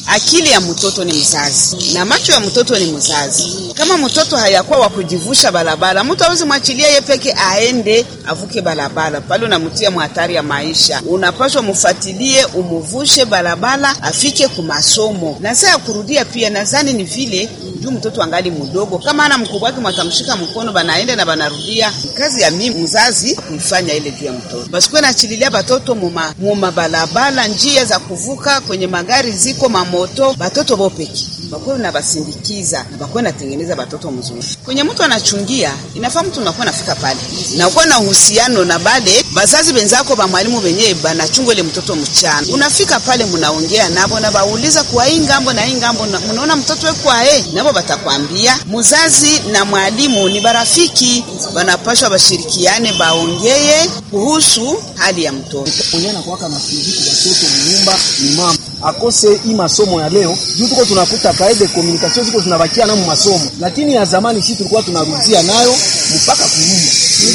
akili ya mtoto ni mzazi na macho ya mtoto ni mzazi. Kama mtoto hayakuwa wa kujivusha barabara, mtu hawezi mwachilia ye peke aende avuke barabara, pale unamtia mhatari ya maisha. Unapaswa mfuatilie, umuvushe barabara afike kumasomo, na saa ya kurudia pia, nadhani ni vile juu mtoto angali mdogo, kama ana mkubwa wake mwatamshika mkono, banaenda na banarudia. Kazi ya mimi mzazi kuifanya ile juu ya mtoto, basikuwe nachililia batoto muma, muma balabala, njia za kuvuka kwenye magari ziko mamoto, batoto bopeki bakuwe na basindikiza na bakuwe natengeneza batoto mzuri. Kwenye mtu anachungia, inafaa mtu unakuwa nafika pale nakuwa na uhusiano na bale bazazi benzako ba mwalimu benyewe banachunga ile mtoto mchana, unafika pale mnaongea nabo na bauliza kwa hii ngambo na hii ngambo, mnaona mtoto wekwa eh, nabo batakwambia. Mzazi na mwalimu ni barafiki, banapashwa bashirikiane, baongeye kuhusu hali ya mtoto. Mwenye anakuwaka na fiziki watoto mnyumba ni mama akose hii masomo ya leo juu tuko tunakuta kaide communication ziko zinabakia na masomo, lakini ya zamani sisi tulikuwa tunarudia nayo mpaka kunyumba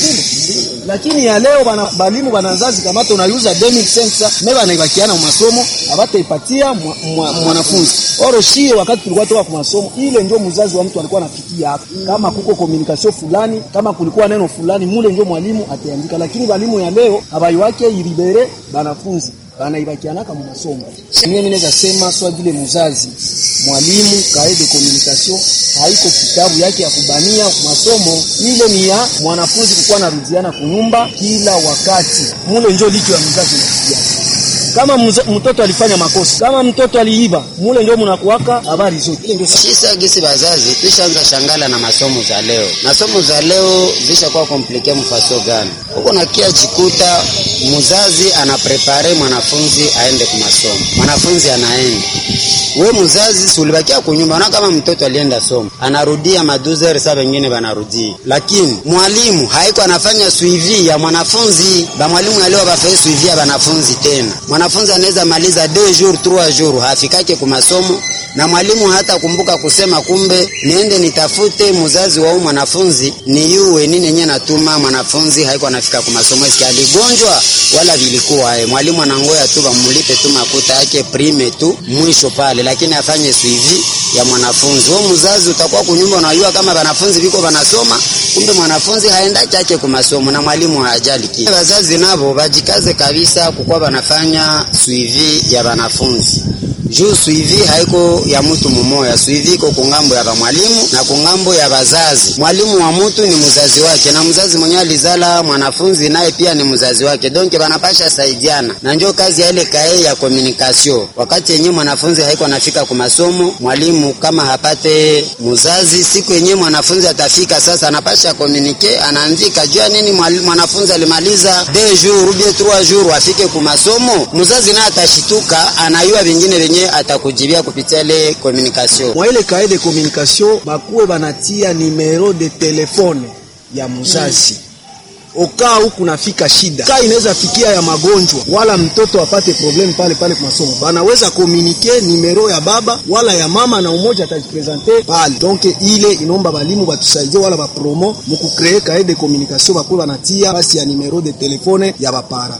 lakini ya leo bana balimu banazazi kamata unayuza 2500 meba anaibakiana mu masomo abata ipatia mwanafunzi oro shie. Wakati tulikuwa toka kwa masomo ile, ndio mzazi wa mtu alikuwa anafikia hapo, kama kuko communication fulani, kama kulikuwa neno fulani, mule ndio mwalimu ataandika. Lakini balimu ya leo abayi wake ilibere banafunzi banaibakianaka mu masomo. Mimi naweza sema swa vile mzazi mwalimu kae de communication haiko kitabu yake ya kubania masomo, ile ni ya mwanafunzi kukuwa narudiana kunyumba kila wakati, mule njo licho ya mzazi nafikia kama mtoto alifanya makosa, kama mtoto aliiba, mule ndio mnakuwaka habari zote. Ile ndio sisi gisi bazazi tushaanza shangala na masomo za leo. Masomo za leo zishakuwa komplike mfaso gani huko, nakia jikuta mzazi anaprepare mwanafunzi aende kwa masomo, mwanafunzi anaenda, we mzazi sulibakia kunyumba na kama mtoto alienda somo anarudia maduzer saa wengine banarudia, lakini mwalimu haiko anafanya suivi ya mwanafunzi. Ba mwalimu ya leo bafanye suivi ya wanafunzi tena mwanafunzi anaweza maliza 2 jours 3 jours hafikake ku masomo, na mwalimu hata kumbuka kusema kumbe niende nitafute mzazi wa mwanafunzi ni yuwe nini yenyewe natuma mwanafunzi haiko anafika ku masomo, eski aligonjwa wala vilikuwa yeye. Mwalimu anangoya tu bamulipe tu makuta yake prime tu mwisho pale, lakini afanye suivi ya mwanafunzi. Wewe mzazi utakuwa kunyumba, unajua kama wanafunzi viko wanasoma, kumbe mwanafunzi haenda chake ku masomo na mwalimu hajali kile. Wazazi nabo bajikaze kabisa kukuwa wanafanya suivi ya wanafunzi juu suivi haiko ya mtu mumoya, suivi iko kungambo ya mwalimu na kungambo ya bazazi. Mwalimu wa mtu ni mzazi wake, na mzazi mwenyewe alizala mwanafunzi naye pia ni mzazi wake, donc banapasha saidiana, na njo kazi ya ile kae ya communication. Wakati yenyewe mwanafunzi haiko anafika kwa masomo, mwalimu kama hapate mzazi, siku yenyewe mwanafunzi atafika sasa, anapasha communique, anaandika jua nini mwanafunzi alimaliza 2 jours ou bien 3 jours afike kwa masomo, mzazi naye atashituka, anayua vingine venye atakujibia kupitia ile communication. Mwa ile kae de communication bakuwe banatia numero de telefone ya mzazi mm. Okaa huku nafika shida kaa inaweza fikia ya magonjwa wala mtoto apate problem pale pale kwa masomo, banaweza komunike numero ya baba wala ya mama na umoja atajipresente pale. Donc ile inomba balimu batusaidie wala bapromo mukukree kae de communication bakuwe banatia basi ya numero de telefone ya bapara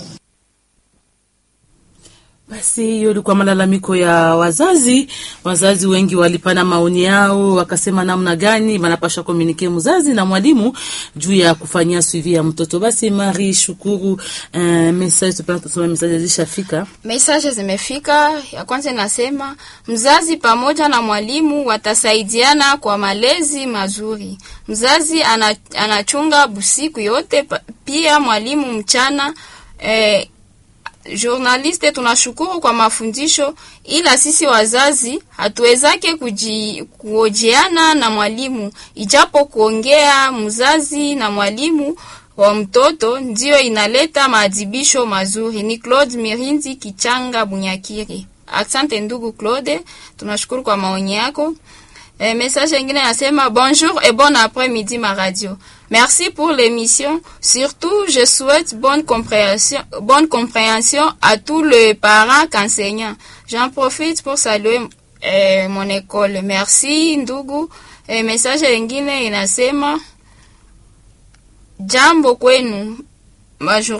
Basi hiyo ilikuwa malalamiko ya wazazi. Wazazi wengi walipana maoni yao, wakasema namna gani wanapasha komunike mzazi na mwalimu juu ya kufanyia suivi ya mtoto. Basi Mari Shukuru, uh, message tupenda tusome message zishafika. Message zimefika. Ya kwanza inasema mzazi pamoja na mwalimu watasaidiana kwa malezi mazuri. Mzazi ana, anachunga busiku yote, pia mwalimu mchana eh, Journaliste, tunashukuru kwa mafundisho, ila sisi wazazi hatuwezake kuojeana na mwalimu, ijapo kuongea mzazi na mwalimu wa mtoto ndiyo inaleta maadhibisho mazuri. Ni Claude Mirinzi Kichanga Bunyakiri. Asante ndugu Claude, tunashukuru kwa maoni yako. E, message ingine nasema bonjour et bon après-midi ma radio. Merci pour l'émission. Surtout, je souhaite bonne compréhension, bonne compréhension à tous les parents qu'enseignants. J'en profite pour saluer eh, mon école. Merci ndugu. Eh, message ingine inasema jambo kwenu majourna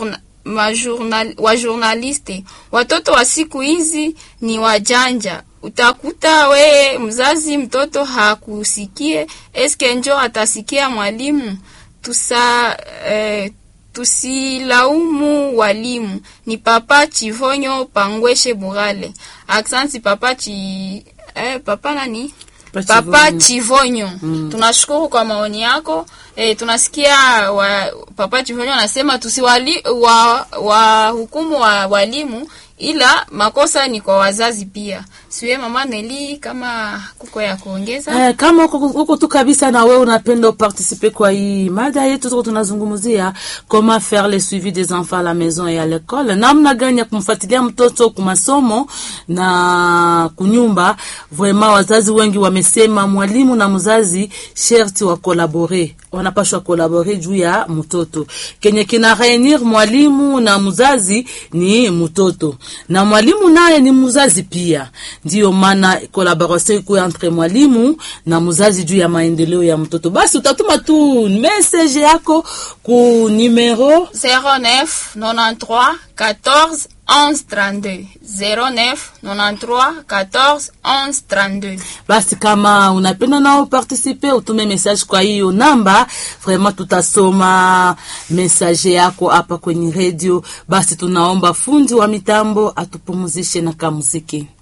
majournal, wa journaliste. Watoto wa siku hizi ni wajanja. Utakuta we mzazi mtoto hakusikie, eske njo atasikia mwalimu? Tusa eh, tusilaumu walimu. Ni Papa Chivonyo Pangweshe Burale. Aksanti Papa Chi eh, Papa nani? Papa Papa Chivonyo. Chivonyo. Tunashukuru kwa maoni yako. E, tunasikia wa, Papa Chivonyo anasema tusiwali wa, wa hukumu wa walimu ila makosa ni kwa wazazi pia. Siwe mama Neli kama kuko ya kuongeza. Eh, kama uko uko tu kabisa na wewe unapenda participer kwa hii mada yetu, tuko tunazungumzia comment faire le suivi des enfants à la maison et à l'école, namna gani ya kumfuatilia mtoto kwa masomo na kunyumba. Vraiment wazazi wengi wamesema mwalimu na mzazi sherti wa kolabore, wanapashwa kolabore juu ya mtoto. Kenye kina reunir mwalimu na mzazi ni mtoto, na mwalimu naye ni mzazi pia. Ndiyo maana collaboration iko entre mwalimu na mzazi juu ya maendeleo ya mtoto. Basi utatuma tu message yako ku numero 09 93 14 11 32 09 93 14 11 32 basi kama unapenda nao participe utume message kwa hiyo namba vraiment tutasoma message yako hapa kwenye radio basi tunaomba fundi wa mitambo atupumuzishe na kamuziki